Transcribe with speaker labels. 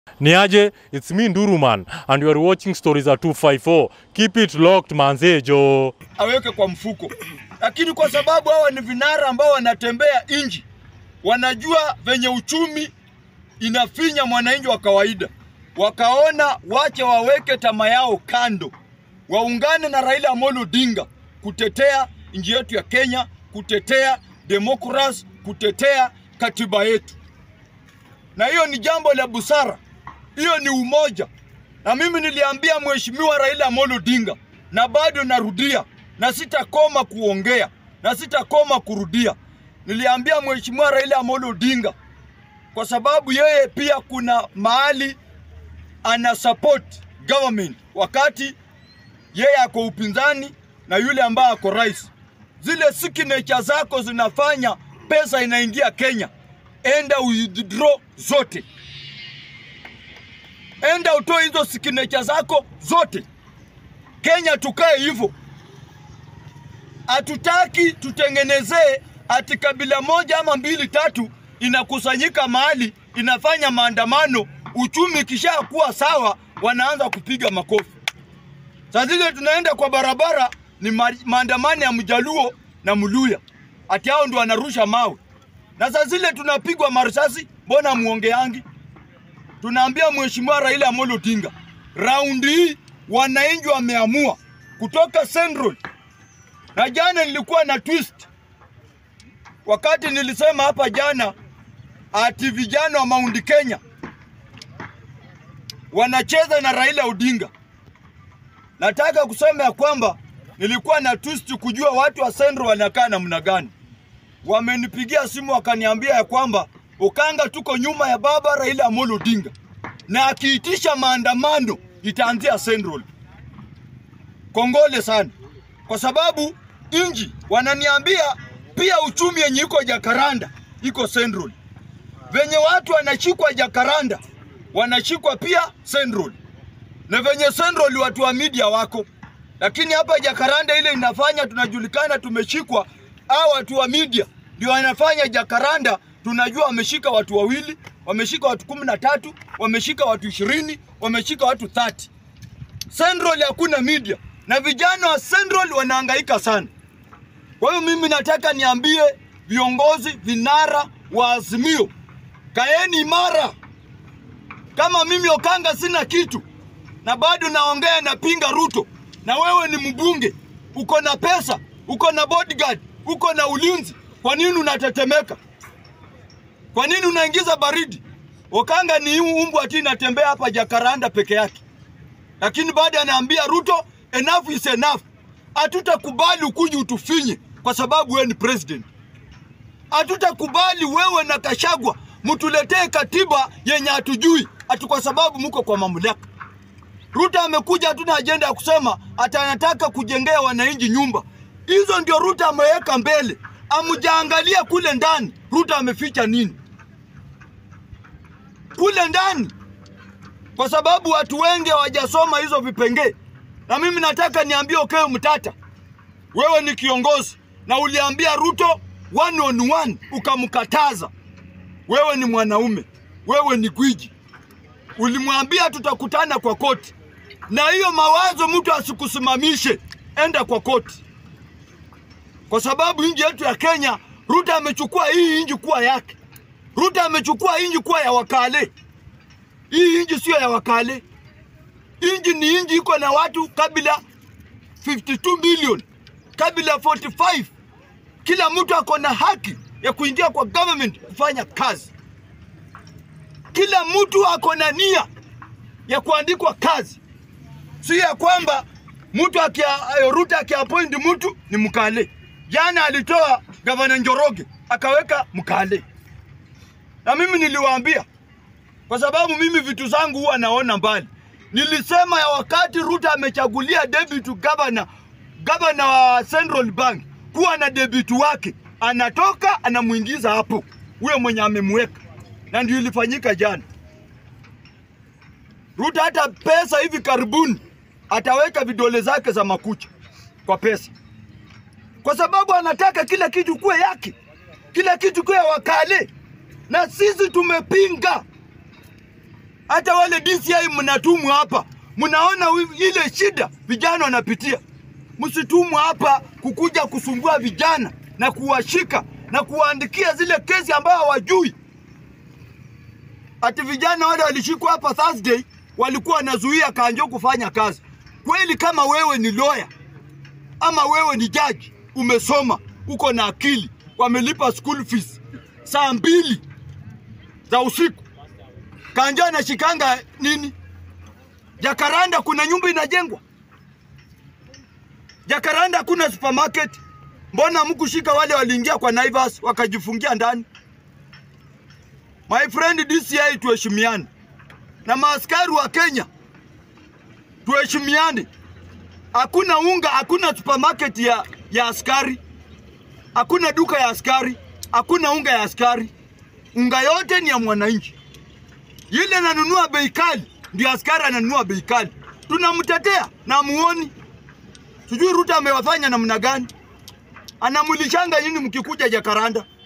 Speaker 1: Niaje, it's me Nduruman and you are watching Stories at 254. Keep it locked manze jo.
Speaker 2: aweke kwa mfuko, lakini kwa sababu hawa ni vinara ambao wanatembea inji, wanajua venye uchumi inafinya mwananchi wa kawaida, wakaona wache waweke tama yao kando, waungane na Raila Amolo Odinga kutetea nchi yetu ya Kenya, kutetea demokrasi, kutetea katiba yetu, na hiyo ni jambo la busara, hiyo ni umoja. Na mimi niliambia mheshimiwa Raila Amolo Odinga, na bado narudia, na sitakoma kuongea na sitakoma kurudia. Niliambia mheshimiwa Raila Amolo Odinga kwa sababu yeye pia kuna mahali ana support government wakati yeye ako upinzani na yule ambaye ako rais. Zile signature zako zinafanya pesa inaingia Kenya, enda withdraw zote, enda utoe hizo signature zako zote. Kenya tukae hivyo, hatutaki tutengenezee ati kabila moja ama mbili tatu inakusanyika mahali inafanya maandamano, uchumi kishakuwa sawa, wanaanza kupiga makofi. Saa zile tunaenda kwa barabara ni ma maandamano ya Mjaluo na Mluya, ati hao ndio wanarusha mawe, na saa zile tunapigwa marisasi, mbona muongeangi? Tunaambia Mheshimiwa Raila Amolo Odinga, raundi hii wananchi wameamua kutoka Central, na jana nilikuwa na twist wakati nilisema hapa jana ati vijana wa Mount Kenya wanacheza na Raila Odinga. Nataka kusema ya kwamba nilikuwa na twist kujua watu wa Central wanakaa namna gani. Wamenipigia simu wakaniambia ya kwamba Ukanga tuko nyuma ya baba Raila Amolo Odinga, na akiitisha maandamano itaanzia Central. Kongole sana, kwa sababu inji wananiambia pia uchumi yenye iko Jakaranda iko Central. Venye watu wanashikwa Jakaranda wanashikwa pia Central, na venye Central watu wa media wako, lakini hapa Jakaranda ile inafanya tunajulikana tumeshikwa, au watu wa media ndio wanafanya Jakaranda tunajua wameshika watu wawili, wameshika watu kumi na tatu, wameshika watu ishirini, wameshika watu 30. Central hakuna media na vijana wa Central wanahangaika sana. Kwa hiyo mimi nataka niambie viongozi vinara wa Azimio, kaeni imara. Kama mimi Okanga sina kitu na bado naongea napinga Ruto, na wewe ni mbunge, uko na pesa, uko na bodyguard, uko na ulinzi, kwa nini unatetemeka? Kwa nini unaingiza baridi? Okanga ni umbwa tu inatembea hapa Jakaranda peke yake, lakini baada anaambia Ruto enough is enough, hatutakubali ukuji utufinye kwa sababu wewe ni president. Hatutakubali wewe na Kashagwa mtuletee katiba yenye hatujui ati kwa sababu mko kwa mamlaka. Ruto amekuja, hatuna ajenda ya kusema ati anataka kujengea wananchi nyumba. Hizo ndio Ruto ameweka mbele, amjaangalia kule ndani Ruto ameficha nini kule ndani, kwa sababu watu wengi hawajasoma hizo vipengee. Na mimi nataka niambie Okeyo Mtata, wewe ni kiongozi na uliambia Ruto one on one ukamkataza. Wewe ni mwanaume, wewe ni gwiji, ulimwambia tutakutana kwa koti, na hiyo mawazo mtu asikusimamishe, enda kwa koti, kwa sababu nchi yetu ya Kenya, Ruto amechukua hii nchi kuwa yake. Ruto amechukua nchi kuwa ya wakale. Hii nchi sio ya wakale, nchi ni nchi iko na watu kabila 52 million, kabila 45 kila mtu ako na haki ya kuingia kwa government kufanya kazi. Kila mtu ako na nia ya kuandikwa kazi, si ya kwamba mtu akia Ruto akiappoint mtu ni mkale. Jana alitoa gavana Njoroge akaweka mkale, na mimi niliwaambia, kwa sababu mimi vitu zangu huwa naona mbali. Nilisema ya wakati Ruto amechagulia deputy governor, governor wa Central Bank kuwa na debiti wake, anatoka anamuingiza hapo huyo mwenye amemweka, na ndio ilifanyika jana. Ruto hata pesa hivi karibuni ataweka vidole zake za makucha kwa pesa, kwa sababu anataka kila kitu kuwe yake, kila kitu kuwe wakale, na sisi tumepinga. Hata wale DCI mnatumwa hapa, mnaona wi- ile shida vijana wanapitia. Msitumwa hapa kukuja kusumbua vijana na kuwashika na kuwaandikia zile kesi ambao hawajui. Ati vijana wale walishikwa hapa Thursday walikuwa wanazuia Kanjo kufanya kazi. Kweli kama wewe ni lawyer ama wewe ni jaji, umesoma, uko na akili, wamelipa school fees saa mbili za usiku, Kanjo anashikanga nini? Jakaranda kuna nyumba inajengwa, Jakaranda hakuna supermarket. Mbona mkushika wale waliingia kwa Naivas wakajifungia ndani? My friend DCI, tuheshimiane na maaskari wa Kenya, tuheshimiane. Hakuna unga, hakuna supermarket ya, ya askari, hakuna duka ya askari, hakuna unga ya askari. Unga yote ni ya mwananchi. Yule ananunua bei kali ndio askari ananunua bei kali. Tunamtetea na muoni, sijui Ruto amewafanya namna gani, anamulishanga nyinyi mkikuja Jakaranda.